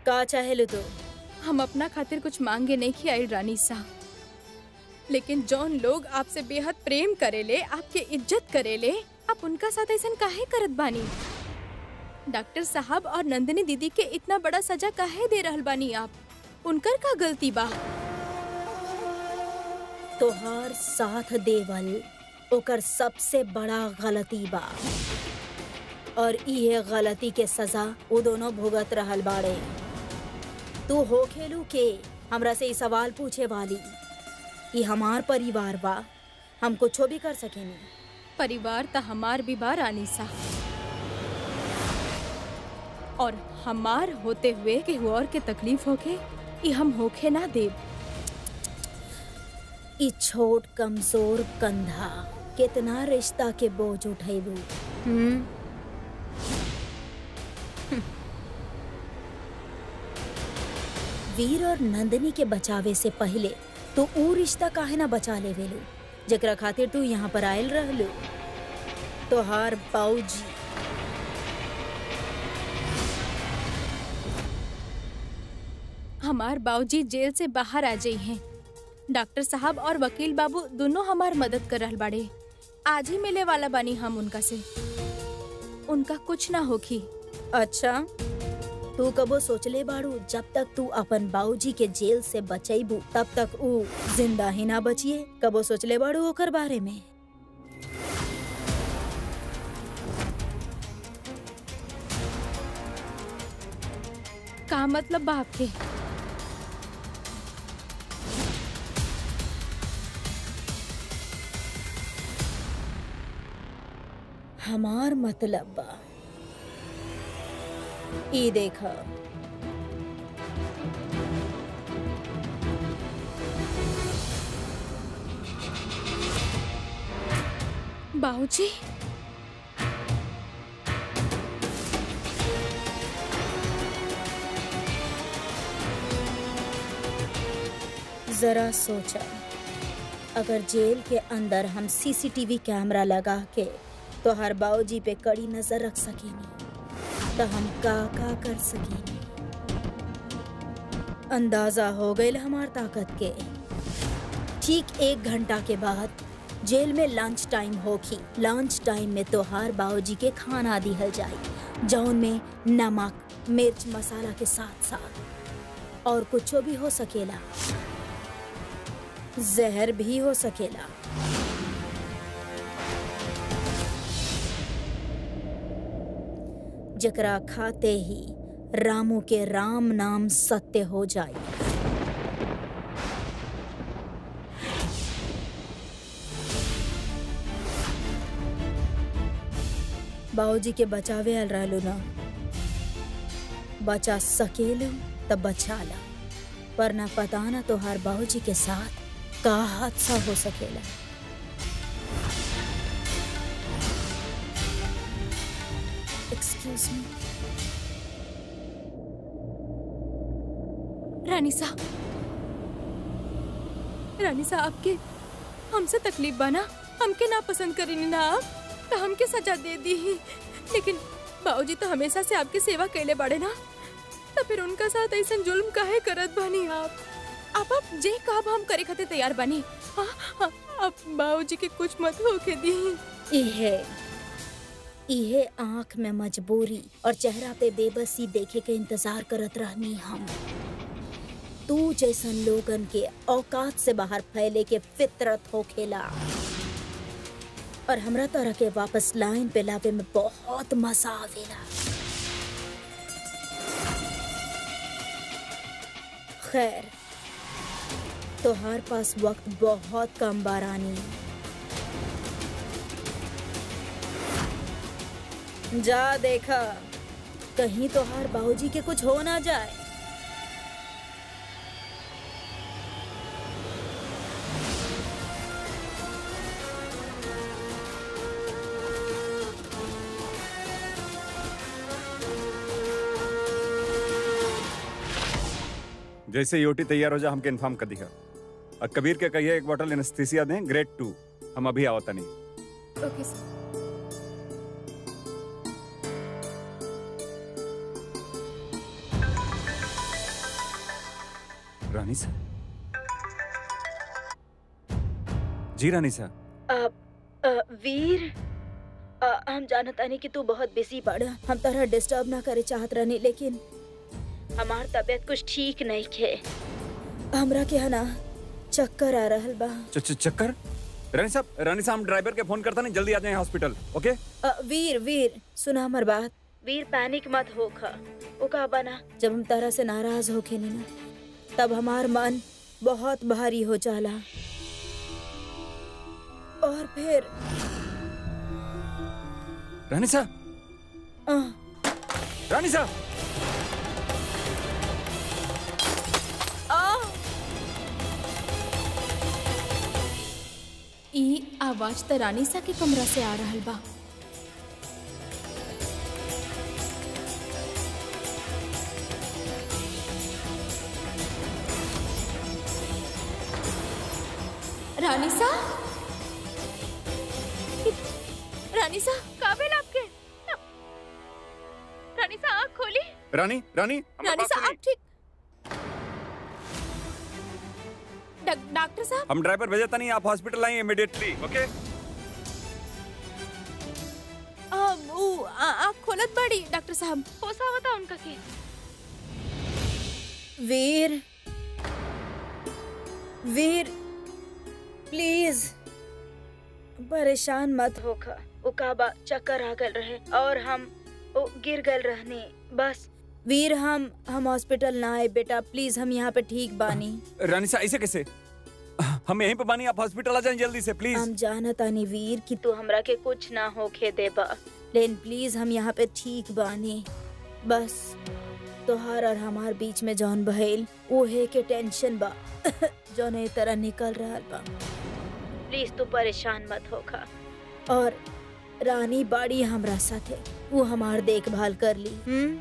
का चाहेलु तू हम अपना खातिर कुछ मांगे नहीं की आइल रानी सा लेकिन जौन लोग आपसे बेहद प्रेम करेले आपके इज्जत करेले आप उनका साथ ऐसा काहे करत बानी डॉक्टर साहब और नंदिनी दीदी के इतना बड़ा सजा काहे दे रहल बानी आप उनकर का गलती बा तोहार साथ देवल ओकर सबसे बड़ा गलती बा और इहे गलती के सजा वो दोनों भुगत रहल बाड़े तू हो खेलू के हमरा से ई सवाल पूछे वाली कि हमार परिवार बा हम कुछो भी कर सकेनी परिवार त हमार भी बा रानी सा और हमार होते हुए केहू और के तकलीफ होके ई हम होखे ना देब ई छोट कमजोर कंधा कितना रिश्ता के बोझ उठेबू हम्म वीर और नंदनी के बचावे से पहले तो ऊ रिश्ता काहे ना बचा लेवेलू जकरा खातिर तू यहाँ पर आयल रहलू तोहार बाऊजी हमार बाबूजी जेल से बाहर आ जाई हैं डॉक्टर साहब और वकील बाबू दोनों हमार मदद कर रहल बाड़े आज ही मिले वाला बानी हम उनका से उनका कुछ ना होखी अच्छा तू कबो सोचले बाड़ू जब तक तू अपन बाऊजी के जेल से बचैबू तब तक ऊ जिंदा ही ना बचिए कबो सोचले बाड़ू ओकर बारे में का मतलब बा आपके हमार मतलब बा ई देखा बाबूजी जरा सोचा अगर जेल के अंदर हम सीसीटीवी कैमरा लगा के तो हर बाऊजी पे कड़ी नजर रख सकेनी तो हम का का कर सकेनी अंदाजा हो गई हमार ताकत के ठीक एक घंटा के बाद जेल में लंच टाइम होखी लंच टाइम में तोहार बाऊजी के खाना दिहल जाई जौन में नमक मिर्च मसाला के साथ साथ और कुछो भी हो सकेला जहर भी हो सकेला जकरा खाते ही रामू के राम नाम सत्य हो जाए बाबूजी के बचावे आल रहलू ना बचा सकेलू तब बचा ला पर ना पता ना तोहार बाबूजी के साथ का हादसा हो सकेला एक्सक्यूज मी रानी साहब रानी साहब आपके हमसे तकलीफ बना हमके ना पसंद करेनी ना आप तो हमके सजा दे दी ही लेकिन बाबूजी तो हमेशा से आपकी सेवा कैले बड़े ना तो फिर उनका साथ ऐसा जुल्म काहे करत बनी आप आप आप जे कब हम करे खातिर तैयार बनी हाँ हाँ आप बाबूजी के कुछ मत होके दी इहे इहे आंख में मजबूरी और चेहरा पे बेबसी देखे के इंतजार करत रहनी हम तू जैसन लोगन के औकात से बाहर फैले के फितरत हो खेला और हमरा तरह के वापस लाइन पे लावे में बहुत मजा आवेला खैर तोहार पास वक्त बहुत कम बारानी जा देखा कहीं तोहार बाबूजी के कुछ हो ना जाए जैसे यूटी तैयार हो जा हमके इन्फॉर्म कर दिया और कबीर के कहिए एक बोतल एनेस्थीसिया दें ग्रेड टू हम अभी आवता नहीं ओके सर रानी सा जी रानी सा अब अ, वीर अ, हम जानत आनी कि तू बहुत बिजी बाड़ा हम तरह डिस्टर्ब ना करे चाहत रहनी लेकिन हमार तबीयत कुछ ठीक नहीं खे हमरा के है ना चक्कर आ रहल बा च- च- चक्कर रानी साहब रानी साहब हम ड्राइवर के फोन करता नहीं जल्दी आ जाए हॉस्पिटल ओके अ, वीर वीर सुना हमर बात वीर पैनिक मत होखा ओका बना जब हम तरह से नाराज होखे नी ना तब हमार मन बहुत भारी हो जाला और फिर रानी साहब अ, रानी साहब आ, ई आवाज त रानी सा के कमरा से आ रहल बा रानी सा रानी सा काबिल आपके रानी सा आँख खोली रानी रानी हमारी रानी बात सा सुनिए। आप ठीक डॉक- डॉक्टर साहब हम ड्राइवर भेजता नहीं आप हॉस्पिटल आइए इमीडिएटली ओके अब ऊ आ- आँख खोलत बड़ी डॉक्टर साहब हो सावता उनका के वीर वीर प्लीज परेशान मत होखा उकाबा चक्कर आ गल रहे और हम ओ गिर गल रहने बस वीर हम हम हॉस्पिटल ना आए बेटा प्लीज हम यहाँ पे ठीक बानी रानी साहब ऐसे कैसे हम यहीं पे बानी आप हॉस्पिटल आ जाएं जल्दी से प्लीज हम जानत आनी वीर कि तू हमरा के कुछ ना होखे देबा लेकिन प्लीज हम यहाँ पे ठीक बानी बस तोहार और हमार बीच में जौन भइल उहे के टेंशन बा जौन ए तरह निकल रहा बा प्लीज तू परेशान मत होखा और रानी बाड़ी हमरा साथे वो हमार देखभाल कर ली हम्म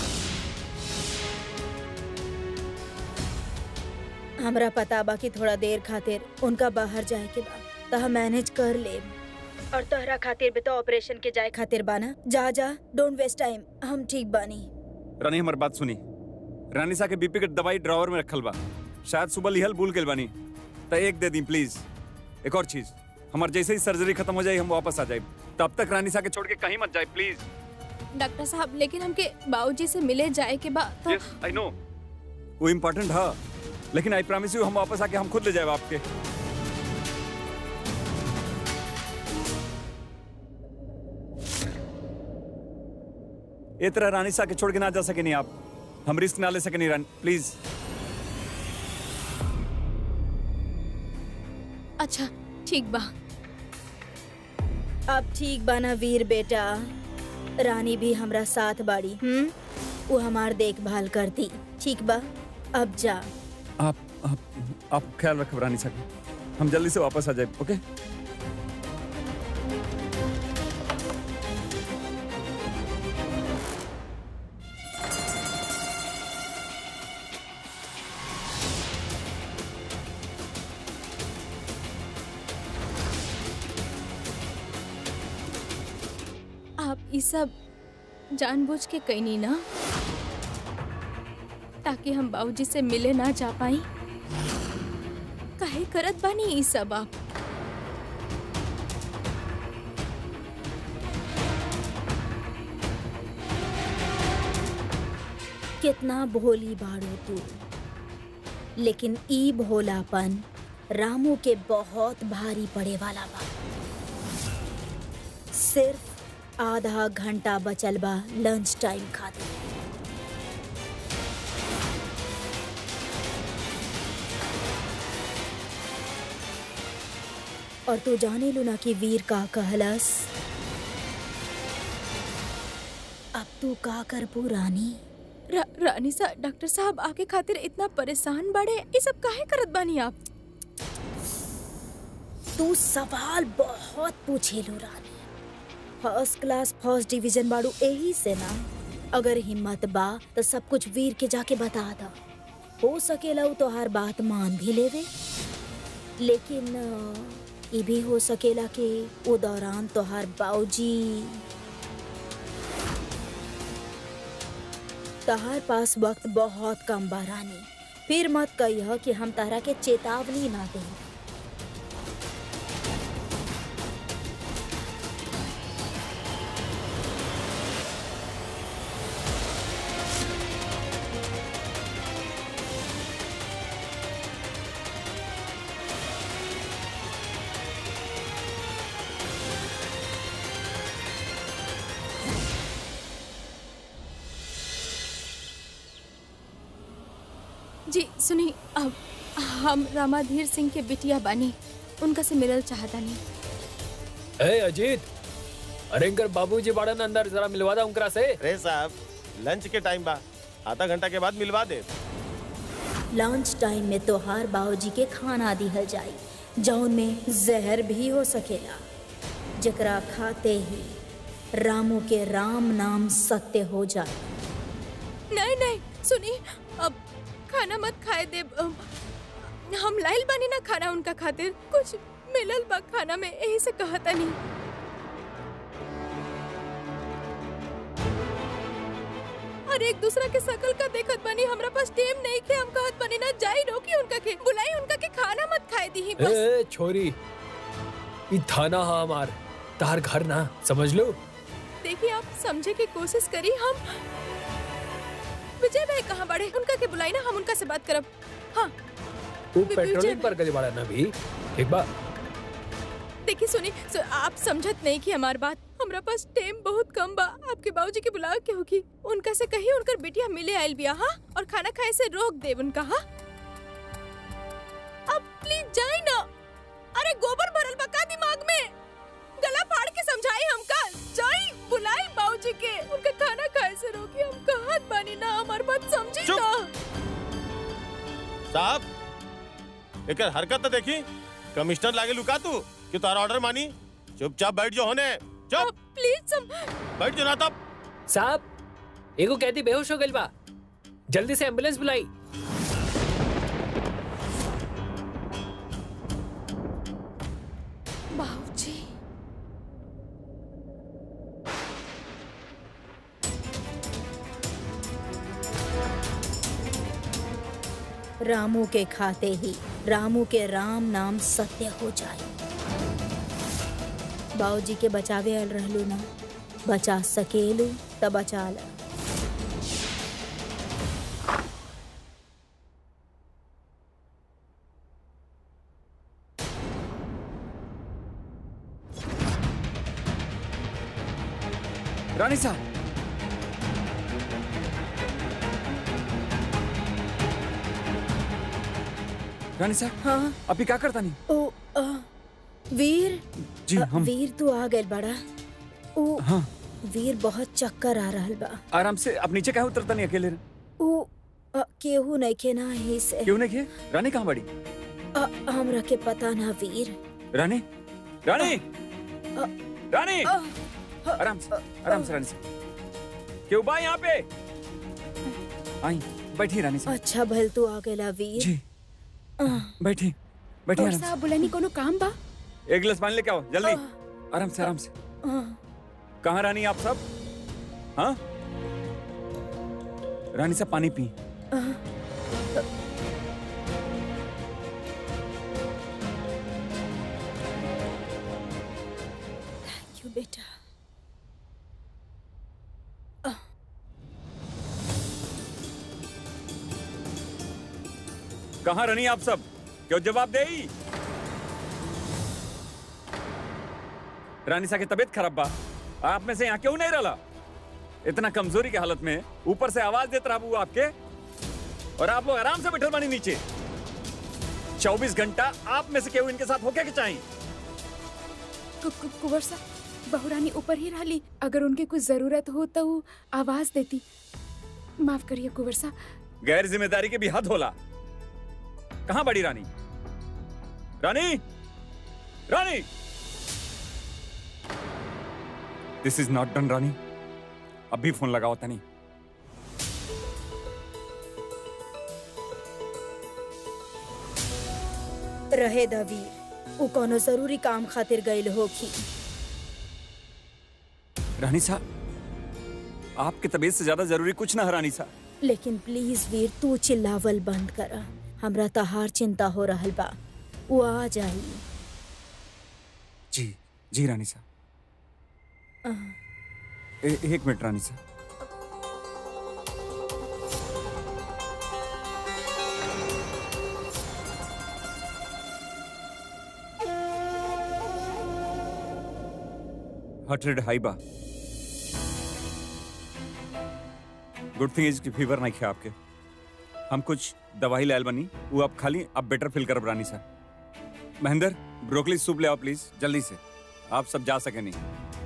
हमरा पता बा कि थोड़ा देर खातिर उनका बाहर जाए के बा त हम मैनेज कर ले और तोहरा खातिर भी तो ऑपरेशन के जाए खातिर बाना जा जा डोंट वेस्ट टाइम हम ठीक बानी रानी हमारी बात सुनी रानी साहब के बीपी के दवाई ड्रॉवर में रखल बा शायद सुबह लिहल भूल गेल बानी तो एक दे दी प्लीज एक और चीज हमार जैसे ही सर्जरी खत्म हो जाए हम वापस आ जाए तब तक रानी साहब के छोड़ के कहीं मत जाए प्लीज डॉक्टर साहब लेकिन हमके बाबूजी से मिले जाए के बाद तो यस आई नो वो इम्पोर्टेंट है लेकिन आई प्रॉमिस यू हम वापस आके हम खुद ले जाए आपके ये तरह रानी साहब के छोड़ के ना जा सके नहीं आप हम रिस्क ना ले सके नहीं रानी प्लीज अच्छा ठीक बा अब ठीक बाना वीर बेटा रानी भी हमरा साथ बाड़ी हम्म वो हमार देखभाल करती ठीक बा अब जा आप आप आप ख्याल रखो रानी साहब का। हम जल्दी से वापस आ जाए ओके आप ये सब जानबूझ के कहीं ना ताकि हम बाबूजी से मिले ना जा पाई काहे करत बानी ये सब आप कितना भोली बाड़ो तू लेकिन ई भोलापन रामू के बहुत भारी पड़े वाला बा सिर्फ आधा घंटा बचल बा लंच टाइम खातिर और तू जाने लू ना कि वीर का कहलस अब तू का करबू रानी रा, रानी सा डॉक्टर साहब आके खातिर इतना परेशान बड़े ये सब काहे करत बानी आप तू सवाल बहुत पूछेलू रानी फर्स्ट क्लास फर्स्ट डिवीजन बाड़ू यही से ना अगर हिम्मत बा तो सब कुछ वीर के जाके बता दा हो सकेला उ तोहार बात मान भी लेवे लेकिन अ, ई भी हो सकेला कि वो दौरान तोहार बाऊजी तोहार पास वक्त बहुत कम बा रानी फिर मत कहिह कि हम तारा के चेतावनी ना दे जी सुनी अब हम रामाधीर सिंह के बिटिया बानी उनका से मिलल चाहता नहीं ए अजीत अरे इनकर बाबूजी बाड़न अंदर जरा मिलवा दा उनकरा से रे साहब लंच के टाइम बा आधा घंटा के बाद मिलवा दे लंच टाइम में तोहार बाबूजी के खाना दिहल जाई जौन में जहर भी हो सकेला जकरा खाते ही रामू के राम नाम सत्य हो जाए नहीं नहीं सुनी अब खाना मत खाए दे अम, हम लाइल बानी ना खाना उनका खातिर कुछ मिलल बा खाना में यही से कहता नहीं और एक दूसरा के शकल का देखत बनी हमरा पास टाइम नहीं के हम कहत बनी ना जाई रोकी उनका के बुलाई उनका के खाना मत खाए दी ए, बस ए छोरी ई थाना हा हमार तार घर ना समझ लो देखिए आप समझे की कोशिश करी हम विजय भाई कहाँ बड़े उनका के बुलाई ना हम उनका से बात करब हाँ तू विजय पेट्रोलिंग पर गली बाड़ा ना भी ठीक बा देखिए सुनी सु, आप समझत नहीं कि हमार बात हमरा पास टाइम बहुत कम बा आपके बाबूजी के बुलावे के होगी उनका से कही उनकर बेटिया मिले आयल बिया हाँ और खाना खाए से रोक दे उनका हाँ अब प्लीज जाए ना अरे गोबर भरल बा का दिमाग में गला फाड़ के समझाई हमका जाई बुलाई बाबूजी के उनका खाना खाए से रोकी हम कहत बानी ना हमार बात समझी चुप। ना साहब एकर हरकत तो देखी कमिश्नर लागे लुका तू कि तारा ऑर्डर मानी चुपचाप बैठ जो होने चुप प्लीज सम बैठ जो ना तब साहब एगो कैदी बेहोश हो गइल बा जल्दी से एम्बुलेंस बुलाई बाबूजी रामू के खाते ही रामू के राम नाम सत्य हो जाए बाबूजी के बचावे आयल रहलू ना बचा सकेलू त बचा ल रानी साहब रानी साहब हाँ अभी क्या करता नहीं ओ आ, वीर जी अ, हम वीर तू आ गए बड़ा ओ हाँ वीर बहुत चक्कर आ रहल बा आराम से अब नीचे क्या उतरता नहीं अकेले ओ अ, केहू नइखे ना ही से क्यों नहीं किए रानी कहाँ बड़ी अ, हमरा के पता ना वीर रानी रानी अ, रानी अ, आराम से आराम से रानी से क्यों बा यहाँ पे आई बैठी रानी साहब अच्छा भल तू आ गएला वीर जी अ, बैठी बैठी और आराम से साहब बुलानी कोनो काम बा एक गिलास पानी लेके आओ जल्दी आराम से आराम से अ, कहाँ रानी आप सब हाँ रानी साहब पानी पी अ, थैंक यू बेटा कहाँ रानी आप सब क्यों जवाब दे रानी साहब की तबीयत खराब बा आप में से यहाँ क्यों नहीं रहा इतना कमजोरी की हालत में ऊपर से आवाज देता रहा हुआ आपके और आप लोग आराम से बैठल बानी नीचे 24 घंटा आप में से केहू इनके साथ होके के चाहिए कु- कु- कुंवर साहब बहुरानी ऊपर ही रहली अगर उनके कुछ जरूरत हो तो वो आवाज देती माफ करिए कुंवर साहब गैर जिम्मेदारी के भी हद होला कहाँ बड़ी रानी रानी रानी दिस इज नॉट डन रानी अभी फोन लगाओ तनी रहे द वीर उ कोनो जरूरी काम खातिर गइल होखी रानी साहब आपकी तबीयत से ज्यादा जरूरी कुछ ना है रानी साहब लेकिन प्लीज वीर तू चिल्लावल बंद कर हमरा तहार चिंता हो रहल बा वो आ जाई जी जी रानी साहब ए- एक मिनट रानी साहब हार्ट रेट हाई बा गुड थिंग इज कि फीवर नहीं है आपके हम कुछ दवाई लायल बनी वो आप खाली अब बेटर फील करब रानी साहब महेंद्र ब्रोकली सूप ले आओ प्लीज जल्दी से आप सब जा सके नहीं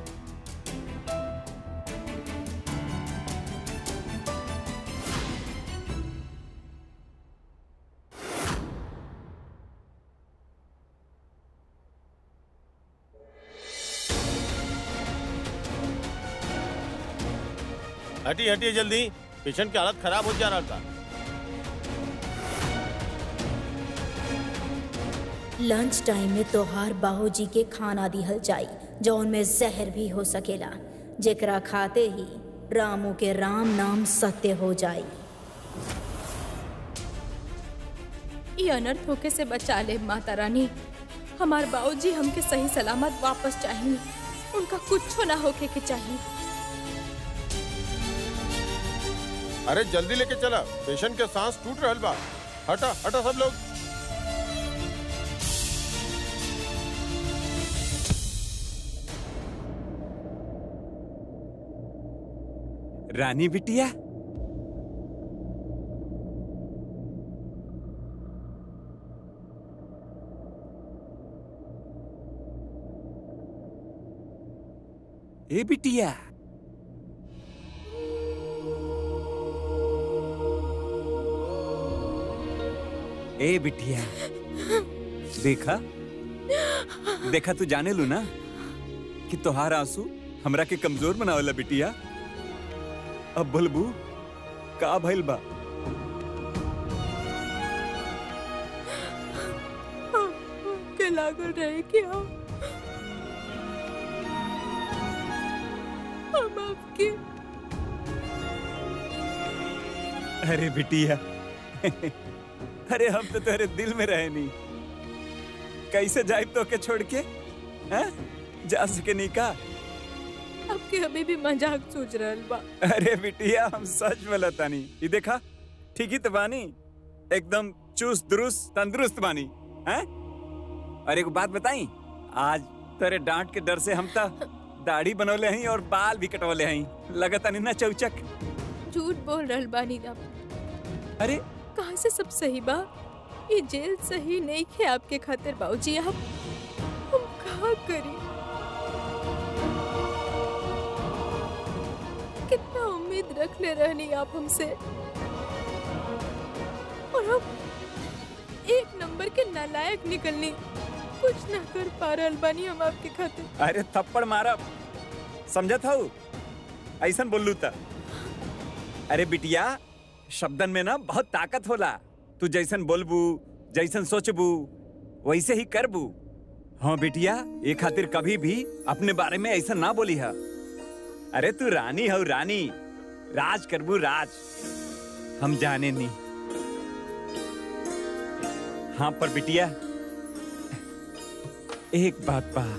हटी हटी जल्दी पेशेंट की हालत खराब हो जा रहा था लंच टाइम में तोहार बाबूजी के खाना दिहल जाई जौन में जहर भी हो सकेला जेकरा खाते ही रामू के राम नाम सत्य हो जाई ये अनर्थ होके से बचा ले माता रानी हमार बाबूजी हमके सही सलामत वापस चाहिए उनका कुछ ना होके के चाहिए अरे जल्दी लेके चला पेशेंट के सांस टूट रहल बा हटा हटा सब लोग रानी बिटिया ए बिटिया ए बिटिया देखा देखा तू जाने लू ना कि तोहार आंसू हमरा के कमजोर बनावला बिटिया अब बलबू का भइल बा के लागल रहे कि हम हम आपके अरे बिटिया अरे हम तो तेरे दिल में रहे नहीं कैसे जाए तो के छोड़ के हैं? जा सके नहीं का आपके अभी भी मजाक सोच रहल बा अरे बिटिया हम सच बोलता नहीं ये देखा ठीक ही तो बानी एकदम चुस्त दुरुस्त तंदुरुस्त बानी हैं? और एक बात बताई आज तेरे डांट के डर से हम तो दाढ़ी बनौले हैं और बाल भी कटवले हैं लगता नहीं ना चौचक झूठ बोल रहल बानी आप अरे कहाँ से सब सही बा ये जेल सही नहीं है आपके खातिर बाबूजी आप हम कहा करी कितना उम्मीद रख ले रहनी आप हमसे और हम एक नंबर के नालायक निकलनी कुछ ना कर पा रहल बानी हम आपके खातिर अरे थप्पड़ मारा समझत हूँ ऐसा बोलू था अरे बिटिया शब्दन में ना बहुत ताकत होला तू जैसन बोलबू जैसन सोचबू वैसे ही करबू हाँ बिटिया ये खातिर कभी भी अपने बारे में ऐसा ना बोली है अरे तू रानी हो रानी राज करबू राज हम जाने नहीं हाँ पर बिटिया एक बात बा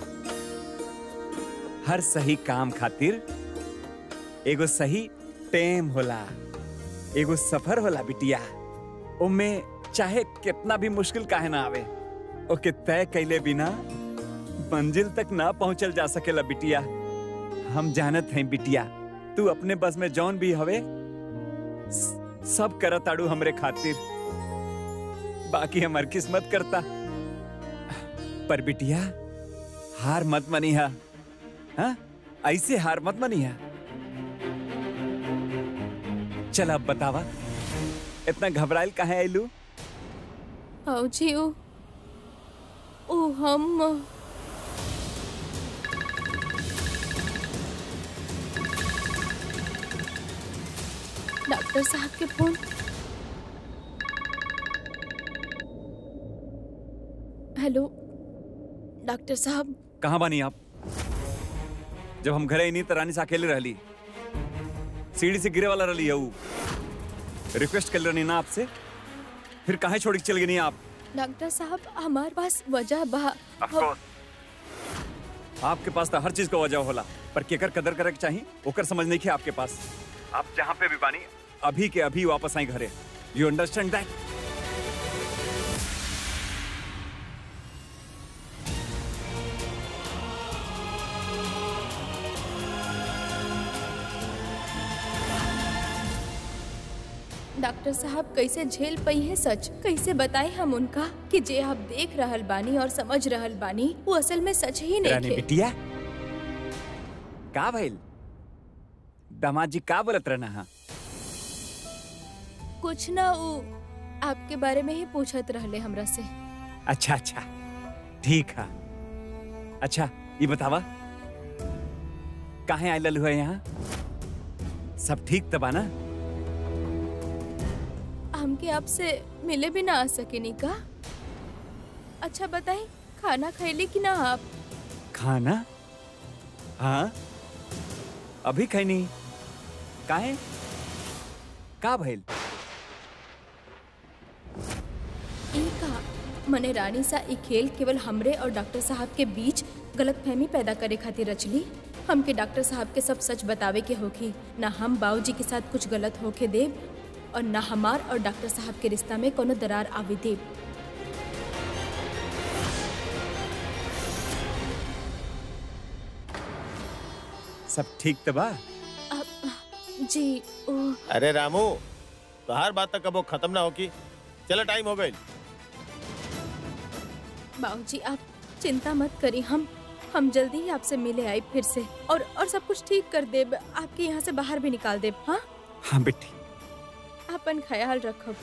हर सही काम खातिर एगो सही टेम होला एगो सफर होला बिटिया ओमे चाहे कितना भी मुश्किल काहे ना आवे ओके तय कैले बिना मंजिल तक ना पहुंचल जा सकेला बिटिया हम जानत हैं बिटिया तू अपने बस में जौन भी हवे स- सब करत आड़ू हमरे खातिर बाकी हमार किस्मत करता पर बिटिया हार मत मनिहा हाँ ऐसे हार मत मनिहा चल अब बतावा इतना घबराइल काहे आइलू बाबूजी ओ ओ हम डॉक्टर साहब के फोन हेलो डॉक्टर साहब कहाँ बानी आप जब हम घरे नहीं तो रानी से अकेले रहली सीढ़ी से गिरे वाला रही है ऊ रिक्वेस्ट कर रही ना आपसे फिर काहे छोड़ के चल गई नहीं आप डॉक्टर साहब हमारे पास वजह बा आपके पास तो हर चीज का वजह होला पर केकर कदर करे के चाहिए ओकर समझ नहीं आपके पास आप जहाँ पे भी बानी अभी के अभी वापस आई घरे यू अंडरस्टैंड दैट डॉक्टर साहब कैसे झेल पई है सच कैसे बताए हम उनका कि जे आप देख रहल बानी और समझ रहल बानी वो असल में सच ही नहीं रानी थे बिटिया का भइल दामाद जी का बोलत रहना हा कुछ ना वो आपके बारे में ही पूछत रहले हमरा से अच्छा अच्छा ठीक है अच्छा ये बतावा काहे आयल हुआ यहाँ सब ठीक तबा ना हमके आपसे मिले भी ना आ सके नी का अच्छा बताई खाना खैली कि ना आप खाना हाँ अभी खैनी काहे का भइल ई का मने रानी सा ई खेल केवल हमरे और डॉक्टर साहब के बीच गलतफहमी पैदा करे खातिर रचली हमके डॉक्टर साहब के सब सच बतावे के होखी ना हम बाबूजी के साथ कुछ गलत होके देब और ना हमार और डॉक्टर साहब के रिश्ता में कोनो दरार आवे देब सब ठीक तबा अब जी ओ अरे रामू तो हर बात तक अब वो खत्म ना होगी चलो टाइम हो गई बाबूजी आप चिंता मत करी हम हम जल्दी ही आपसे मिले आए फिर से और और सब कुछ ठीक कर देब आपके यहाँ से बाहर भी निकाल देब हाँ हाँ बेटी अपन ख्याल रखब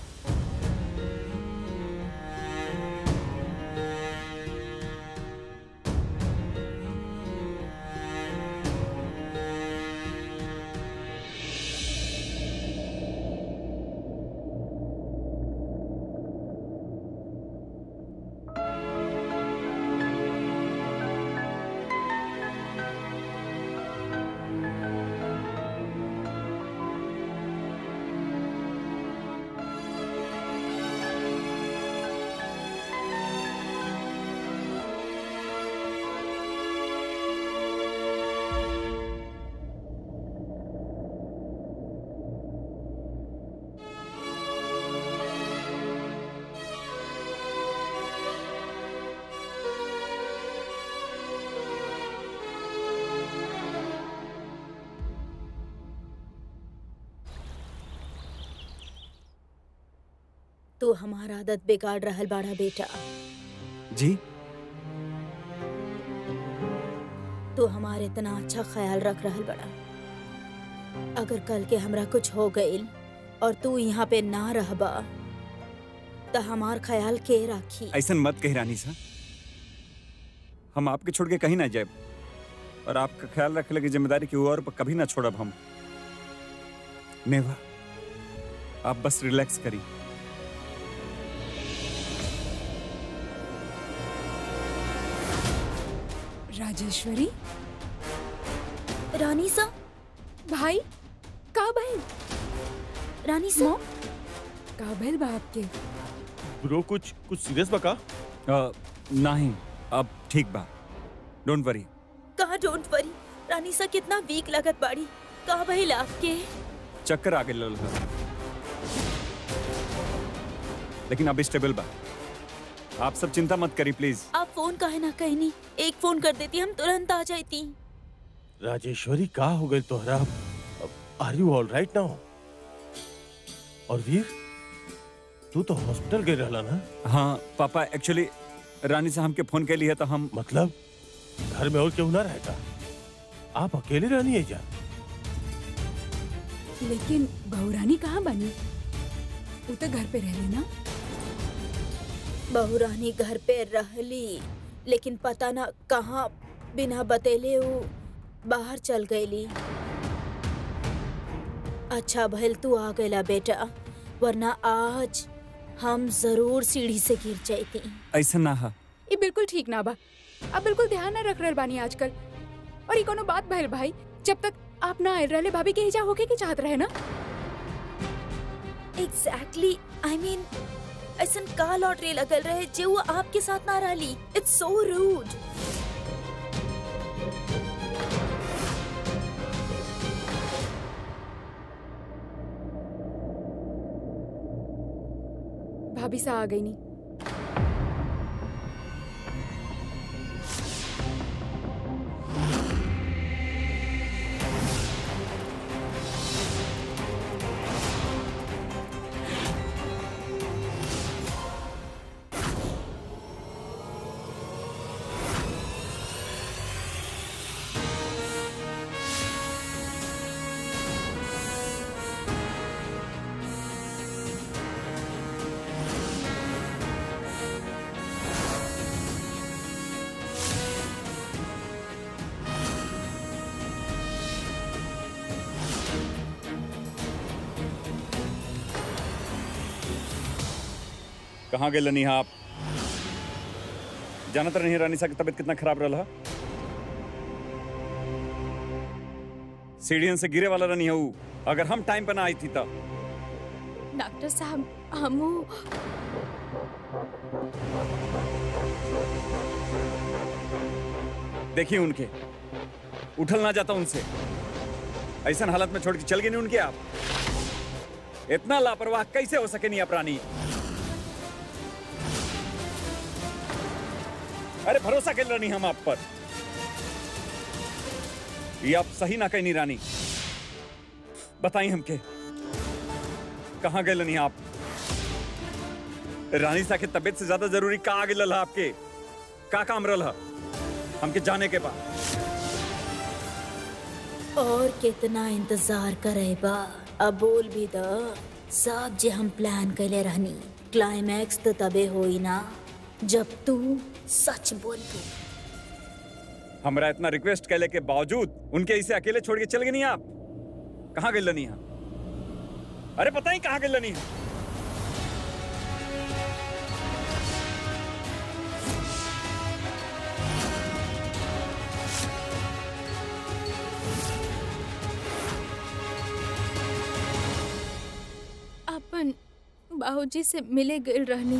तू हमार आदत बिगाड़ रहल बाड़ा बेटा जी तू हमार इतना अच्छा ख्याल रख रहल बड़ा अगर कल के हमरा कुछ हो गईल और तू यहाँ पे ना रहबा तो हमार ख्याल के राखी ऐसा मत कही रानी सा हम आपके छोड़ के कहीं ना जाए और आपका ख्याल रखने की जिम्मेदारी की और पर कभी ना छोड़ब हम नेवा आप बस रिलैक्स करी राजेश्वरी रानी सा भाई का भइल रानी सा का भइल बा आपके ब्रो कुछ कुछ सीरियस बका अ, नहीं अब ठीक बा डोंट वरी कहा डोंट वरी रानी सा कितना वीक लगत बाड़ी का भइल आपके चक्कर आ गए लेकिन अब स्टेबल बा आप सब चिंता मत करी प्लीज आप फोन काहे ना कहनी एक फोन कर देती हम तुरंत आ जाती राजेश्वरी का हो गई तोहरा are you all right now और वीर तू तो हॉस्पिटल गए रहला ना हाँ पापा एक्चुअली रानी साहब के फोन के लिए तो हम मतलब घर में और क्यों ना रहेगा आप अकेले रहनी है जा लेकिन बहुरानी कहाँ बनी वो तो घर पे रहली ना बहुरानी घर पे रहली लेकिन पता ना कहाँ बिना बतेले वो बाहर चल गईली अच्छा भइल तू आ गईला बेटा वरना आज हम जरूर सीढ़ी से गिर जाती ऐसा ना हा ये बिल्कुल ठीक ना बा अब बिल्कुल ध्यान ना रख रहल बानी आजकल और ये कोनो बात भइल भाई जब तक आप ना आयल रहले भाभी के हिजा होके के चाहत रहे ना एग्जैक्टली आई मीन ऐसन का लॉटरी लगल रहे जे वो आपके साथ ना रही इट्स सो रूड भाभी सा आ गई नी कहाँ गए लनी आप जानत नहीं रानी सा की तबीयत कितना खराब रहा सीढ़ियन से गिरे वाला रनी हूँ अगर हम टाइम पे ना आई थी तब डॉक्टर साहब हमू देखिए उनके उठल ना जाता उनसे ऐसा हालत में छोड़ के चल गए नहीं उनके आप इतना लापरवाह कैसे हो सके नहीं आप रानी अरे भरोसा कर रानी हम आप पर ये आप सही ना कहीं नहीं रानी बताइए हमके कहाँ गए नहीं आप रानी सा के तबीयत से ज्यादा जरूरी का आगे लल आपके का काम रहा हमके जाने के बाद और कितना इंतजार करे बा अब बोल भी द सब जे हम प्लान कैले रहनी क्लाइमैक्स तो तबे होई ना जब तू सच बोलबू हमारा इतना रिक्वेस्ट कैले के बावजूद उनके इसे अकेले छोड़ के चल गए नहीं आप कहाँ गए लनी अरे पता ही कहाँ गए लनी अपन बाबूजी से मिले गए रहनी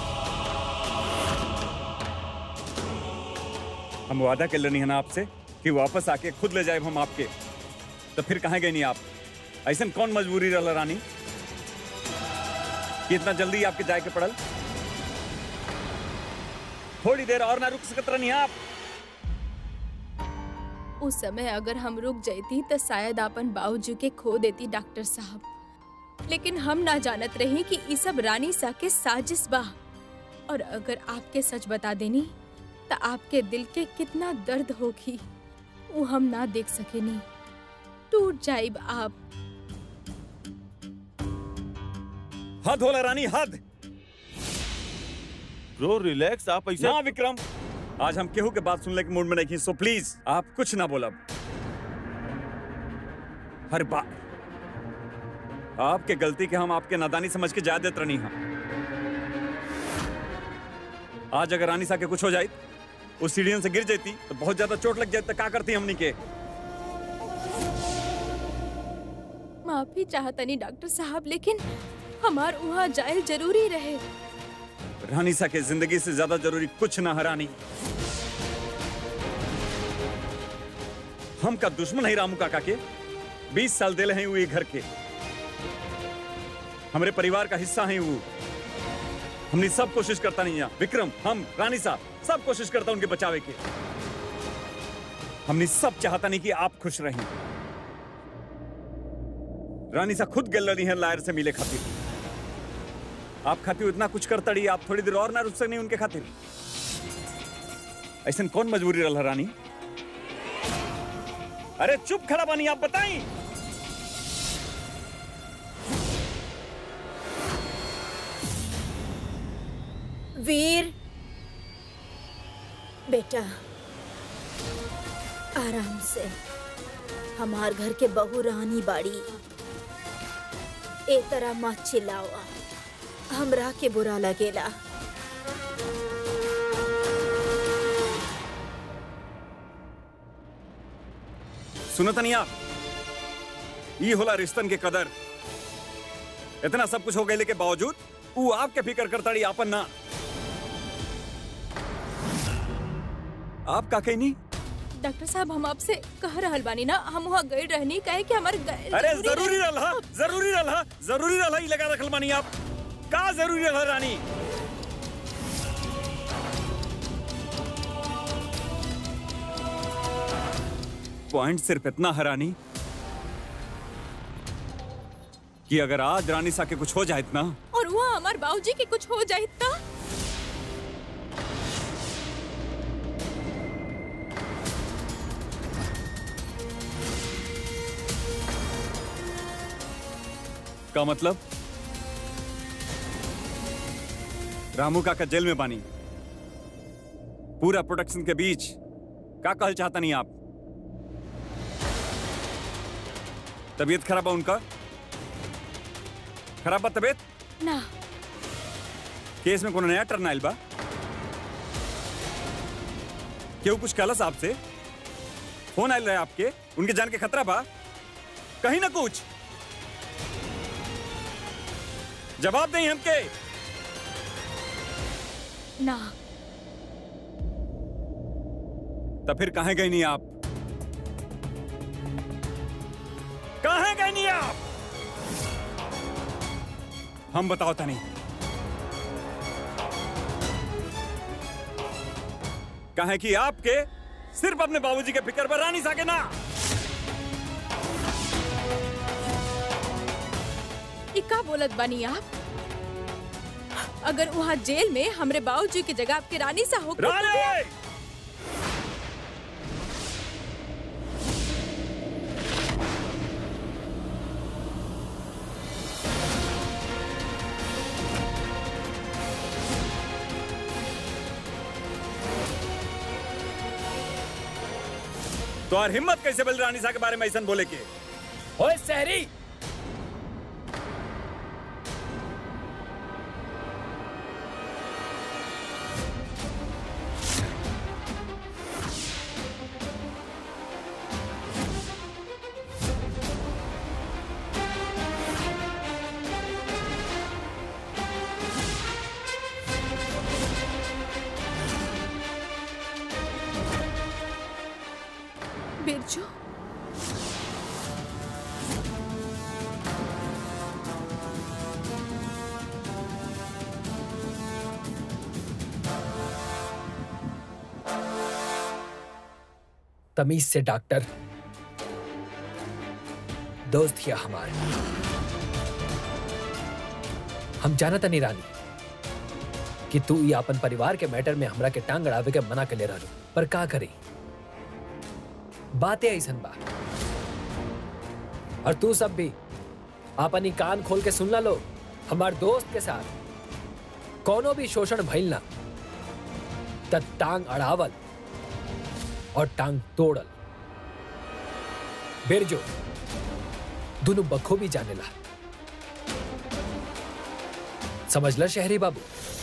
हम वादा कर लेनी है ना आपसे कि वापस आके खुद ले जाए हम आपके तो फिर कहाँ गए नहीं आप ऐसा कौन मजबूरी रहा रानी कि इतना जल्दी आपके जाए के पड़ल थोड़ी देर और ना रुक सकत रहनी आप उस समय अगर हम रुक जाती तो शायद अपन बाबूजी के खो देती डॉक्टर साहब लेकिन हम ना जानत रही कि ई सब रानी सा के साजिश बा और अगर आपके सच बता देनी तो आपके दिल के कितना दर्द होगी वो हम ना देख सकेनी टूट जाइब आप हद होला रानी हद ब्रो रिलैक्स आप ऐसे ना विक्रम आज हम केहू के बात सुनने के मूड में नहीं सो प्लीज आप कुछ ना बोलब हर बार आपके गलती के हम आपके नादानी समझ के जा देत रही हम आज अगर रानी सा के कुछ हो जाए उस सीढ़ियन से गिर जाती तो बहुत ज्यादा चोट लग जाती तो क्या करती हमनी के माफी चाहतनी डॉक्टर साहब लेकिन हमार वहाँ जायल जरूरी रहे रानी सा के जिंदगी से ज्यादा जरूरी कुछ ना है रानी हम का दुश्मन है रामू काका के बीस साल दिले हैं वो ये घर के हमारे परिवार का हिस्सा है वो हमने सब कोशिश करता नहीं यहाँ विक्रम हम रानी साहब सब कोशिश करता उनके बचावे के हमने सब चाहता नहीं कि आप खुश रहें रानी सा खुद गल रही है लायर से मिले खातिर आप खातिर इतना कुछ कर तड़ी आप थोड़ी देर और ना रुक सकनी उनके खातिर ऐसा कौन मजबूरी रहा रानी अरे चुप खड़ा बानी आप बताई वीर बेटा आराम से हमार घर के बहू रानी बाड़ी ए तरह मत चिल्लावा हमरा के बुरा लगेला सुनत नहीं आप ये होला रिश्तन के कदर इतना सब कुछ हो गए के बावजूद वो आपके फिक्र करताड़ी आपन ना आप का कहीं नहीं डॉक्टर साहब हम आपसे कह रहल बानी ना हम वहाँ गए रहनी कहे कि हमारे गए- अरे जरूरी रहे- रहा जरूरी रहा जरूरी रहा ही लगा रखल मानी आप का जरूरी रहा रानी पॉइंट सिर्फ इतना है रानी कि अगर आज रानी सा के कुछ हो जाए इतना और वहाँ हमारे बाबूजी के कुछ हो जाए इतना का मतलब रामू काका जेल में बानी पूरा प्रोडक्शन के बीच का कहल चाहता नहीं आप तबीयत खराब है उनका खराब बा तबीयत ना केस में कोनो नया टर्न आयल बा केहू कुछ कहला साहब से फोन आयल रहे आपके उनके जान के खतरा बा कहीं ना कुछ जवाब दें हमके ना तब फिर कहाँ गए नहीं आप कहाँ गए नहीं आप हम बताओ था नहीं कहे कि आपके सिर्फ अपने बाबूजी के फिक्र पर रानी साके ना ये का बोलत बानी आप अगर वहाँ जेल में हमरे बाबूजी की जगह आपके रानी सा हो रानी तो और हिम्मत कैसे बल रानी सा के बारे में ऐसा बोले के ओए शहरी बिरजू तमीज से डॉक्टर दोस्त किया हमारे हम जानता नहीं रानी कि तू ये अपन परिवार के मैटर में हमरा के टांग अड़ावे के मना के ले रहलो पर का करी बातें ऐसन बा और तू सब भी अपन ही कान खोल के सुन ला लो हमार दोस्त के साथ कोनो भी शोषण भइल ना त टांग अड़ावल और टांग तोड़ल बिरजो दोनों बखूबी जानेला समझला शहरी बाबू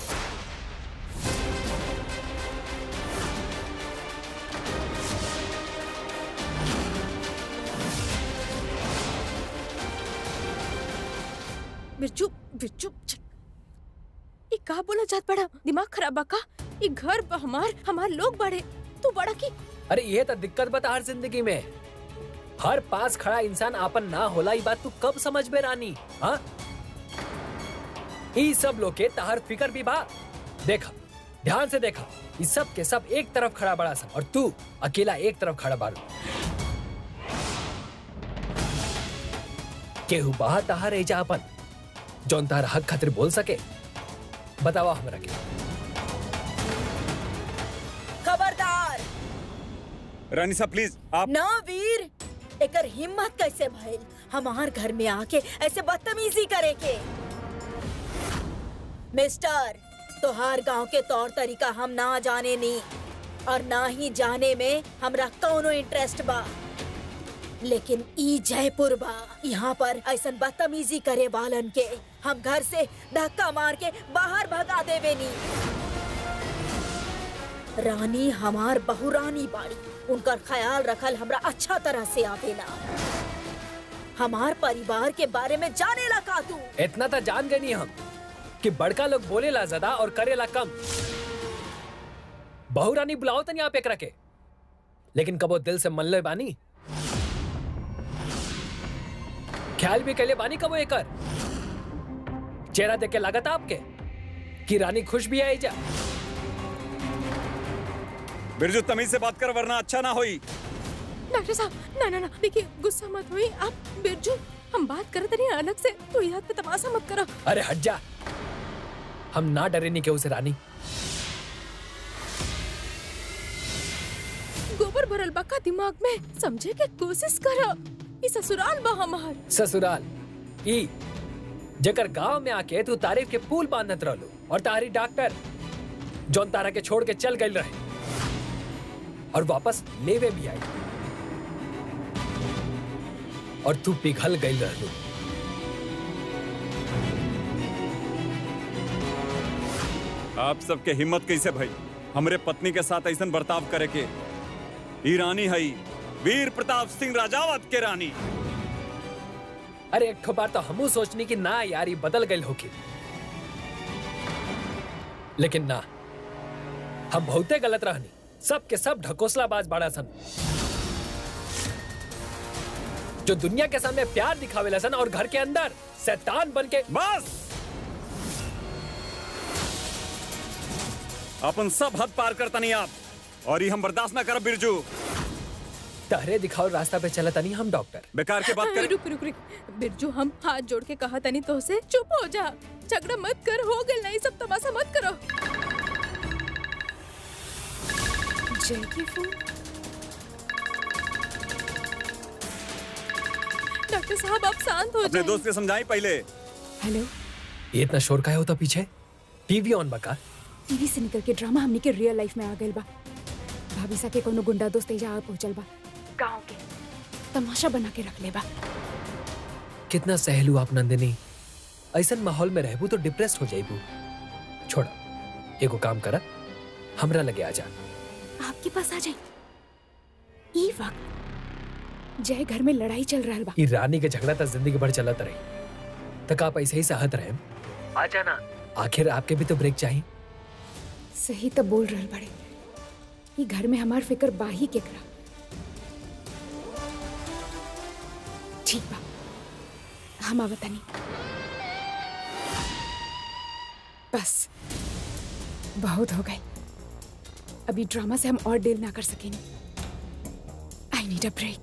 बिरजू बिरजू छ- ये का बोला जात बड़ा दिमाग खराब बा का ये घर बा हमार हमार लोग बड़े तू बड़ा की अरे ये तो दिक्कत बता हर जिंदगी में हर पास खड़ा इंसान आपन ना होला ई बात तू कब समझ में रानी हाँ ई सब लोग के तहर फिकर भी बा देखा ध्यान से देखा ई सब के सब एक तरफ खड़ा बड़ा सा और तू अकेला एक तरफ खड़ा बाड़ू केहू बहा तहार एजा अपन जौन तार हक खातिर बोल सके बतावा हमरा के खबरदार रानी साहब प्लीज आप ना वीर एकर हिम्मत कैसे भइल हमार घर में आके ऐसे बदतमीजी करे के मिस्टर तोहार गांव के तौर तरीका हम ना जाने नी और ना ही जाने में हमरा कौनो इंटरेस्ट बा लेकिन ई जयपुर बा यहाँ पर ऐसन बदतमीजी करे वालन के हम घर से धक्का मार के बाहर भगा देवे नी रानी हमार बहुरानी बाड़ी उनकर ख्याल रखल हमरा अच्छा तरह से आवेला हमार परिवार के बारे में जाने ला का तू इतना तो जान गए नहीं हम कि बड़का लोग बोलेला ज्यादा और करेला कम बहु रानी बुलाओ तनी आप एक रखे लेकिन कबो दिल से मन ले बानी ख्याल भी कैले बानी कबो एकर चेहरा देख के लागत आपके कि रानी खुश भी आई जा बिरजू तमीज से बात कर वरना अच्छा ना होई डॉक्टर साहब ना ना ना देखिए गुस्सा मत हुई आप बिरजू हम बात करते नहीं अलग से तो याद पे तमाशा मत करो अरे हट जा हम ना डरे नहीं के उसे रानी गोबर भरल बा का दिमाग में समझे के कोशिश करो ई ससुराल बा हमार ससुराल ई जकर गांव में आके तू तारीफ के पुल बांधत रहलो और तारी डॉक्टर जौन तारा के छोड़ के चल गई रहे और वापस लेवे भी आई और तू पिघल गई रहलो आप सबके हिम्मत कैसे भाई हमरे पत्नी के साथ ऐसा बर्ताव करे के ई रानी हई वीर प्रताप सिंह राजावत के रानी अरे एक ठो बार तो हमू सोचनी कि ना यार ये बदल गई होगी लेकिन ना हम बहुते गलत रहनी सब के सब ढकोसलाबाज बाड़ा सन जो दुनिया के सामने प्यार दिखावे सन और घर के अंदर शैतान बन के बस अपन सब हद पार करता नहीं आप और ये हम बर्दाश्त ना करब बिरजू तहरे दिखाओ रास्ता पे चला तनी हम डॉक्टर बेकार के बात हाँ, करें रुक रुक रुक बिरजू हम हाथ जोड़ के कहा तनी तो से चुप हो जा झगड़ा मत कर हो गल नहीं सब तमाशा मत करो जय की फोन डॉक्टर साहब आप शांत हो अपने जाइए दोस्त के समझाई पहले हेलो ये इतना शोर का है होता पीछे टीवी ऑन बका टीवी से निकल के ड्रामा हमने के रियल लाइफ में आ गइल बा भाभी सा के कोनो गुंडा दोस्त एजा आ पहुंचल बा गांव के तमाशा बना के रख ले बा कितना सहलू आप नंदिनी ऐसा माहौल में रहबू तो डिप्रेस्ड हो जाइबू छोड़ा एगो काम करा हमरा लगे आ जा आपके पास आ जाए ई वक्त जय घर में लड़ाई चल रहा बा ई रानी के झगड़ा तक जिंदगी भर चलत रही तक आप ऐसे ही सहत रहे आ जाना आखिर आपके भी तो ब्रेक चाहिए सही तो बोल रहल बड़े ई घर में हमार फिक्र बाही के करा ठीक बा हम आवतनी बस बहुत हो गए अभी ड्रामा से हम और डील ना कर सकेंगे आई नीड अ ब्रेक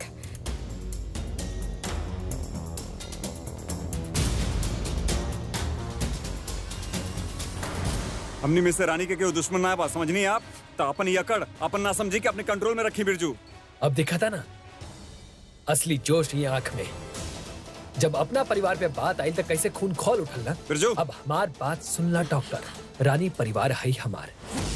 हमनी में से रानी के केहू दुश्मन ना बा समझनी आप तो अपन यकड़ अपन ना समझी के अपने कंट्रोल में रखी बिरजू अब दिखा था ना असली जोश ये आंख में जब अपना परिवार पे बात आई तो कैसे खून खोल उठल ना बिरजू अब हमार बात सुनला डॉक्टर रानी परिवार है ही हमार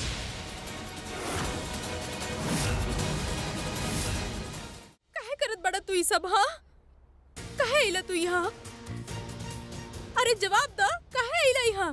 काहे करत बड़ा तू ई सब हाँ काहे आइला तू यहाँ अरे जवाब द काहे आइला यहाँ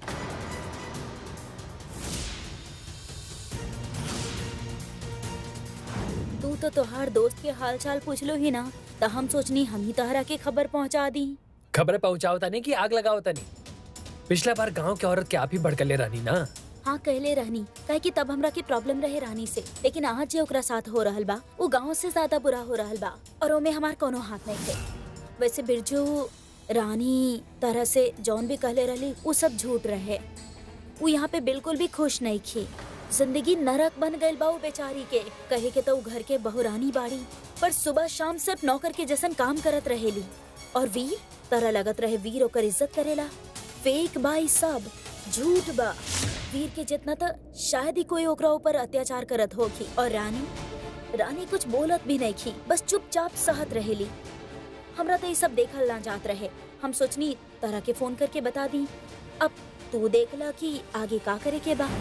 तू तो तोहार दोस्त के हाल चाल पूछ लो ही ना तो हम सोचनी हम ही तहरा के खबर पहुंचा दी खबर पहुंचाओ नहीं कि आग लगाओ नहीं पिछला बार गांव के औरत के आप ही भड़कले रानी ना हाँ कहले रहनी काहे कि तब हमरा के प्रॉब्लम रहे रानी से लेकिन आज जे ओकरा साथ हो रहल बा वो गांव से ज्यादा बुरा हो रहल बा और ओमे हमार कोनो हाथ नहीं थे वैसे बिरजू रानी तरह से जौन भी कहले रहली वो सब झूठ रहे वो यहाँ पे बिल्कुल भी खुश नहीं थी जिंदगी नरक बन गई बा उ बेचारी के कहे के तो उ घर के बहुरानी बाड़ी पर सुबह शाम सिर्फ नौकर के जैसन काम करत रहेली और वीर तरह लगत रहे वीर ओकर इज्जत करेला फेक बाई सब झूठ बा वीर के जितना तो शायद ही कोई ओकरा ऊपर अत्याचार करत होगी और रानी रानी कुछ बोलत भी नहीं की बस चुपचाप सहत रहेली हमरा तो ये सब देखल ना जात रहे हम सोचनी तरह के फोन करके बता दी अब तू देखला कि आगे का करे के बा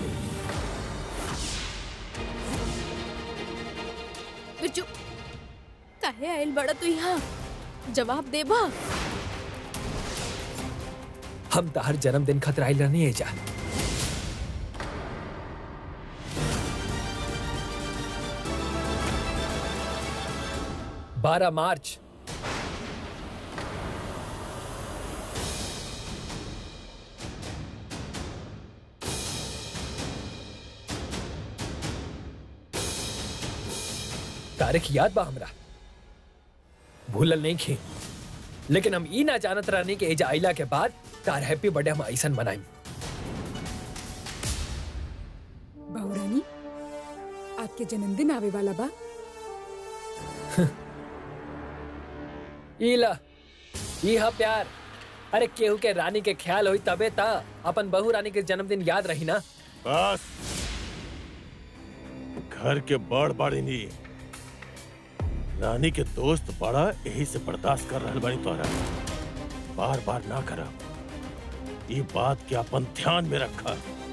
बिरजू काहे आइल बड़ा तू यहाँ जवाब दे बा हम तो हर जन्मदिन खतरा आइल रहनी है जा बारह मार्च तारीख याद बा हमरा भूलल नहीं खी लेकिन हम ई ना जानत रहनी कि एजा आइला के बाद तार हैप्पी बर्थडे हम ऐसन मनाई बहुरानी आपके जन्मदिन आवे वाला बा ईला ई हा प्यार अरे केहू के रानी के ख्याल होई तबे ता अपन बहू रानी के जन्मदिन याद रही ना बस घर के बड़ बाड़ी नी रानी के दोस्त बड़ा यही से बर्दाश्त कर रहल बानी तोहरा बार बार ना करा ये बात के अपन ध्यान में रखा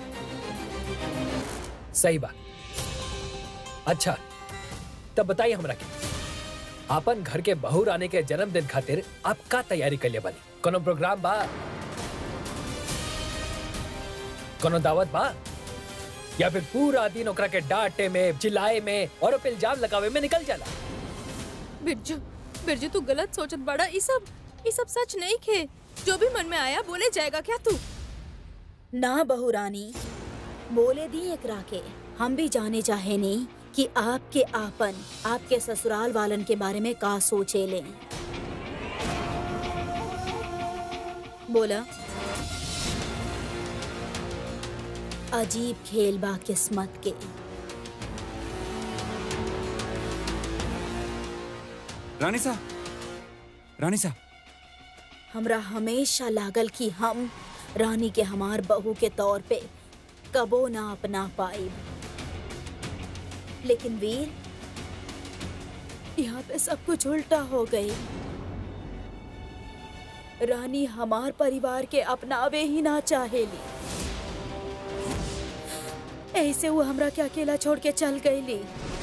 सही बात अच्छा तब बताइए हमरा के आपन घर के बहू रानी के जन्मदिन खातिर आप का तैयारी कर ले बनी कोनो प्रोग्राम बा कोनो दावत बा या फिर पूरा दिन ओकरा के डांटे में चिल्लाए में और पे इल्जाम लगावे में निकल जाला बिरजू बिरजू तू गलत सोचत बड़ा ई सब ई सब सच नहीं खे जो भी मन में आया बोले जाएगा क्या तू ना बहू रानी बोले दी एकरा के हम भी जाने चाहे नहीं कि आपके आपन आपके ससुराल वालन के बारे में का सोचे ले बोला अजीब खेल बा किस्मत के रानी सा रानी सा हमरा हमेशा लागल कि हम रानी के हमार बहू के तौर पे कबो ना अपना पाई लेकिन वीर यहाँ पे सब कुछ उल्टा हो गई रानी हमार परिवार के अपनावे ही ना चाहेली ऐसे वो हमरा के अकेला छोड़ के चल गईली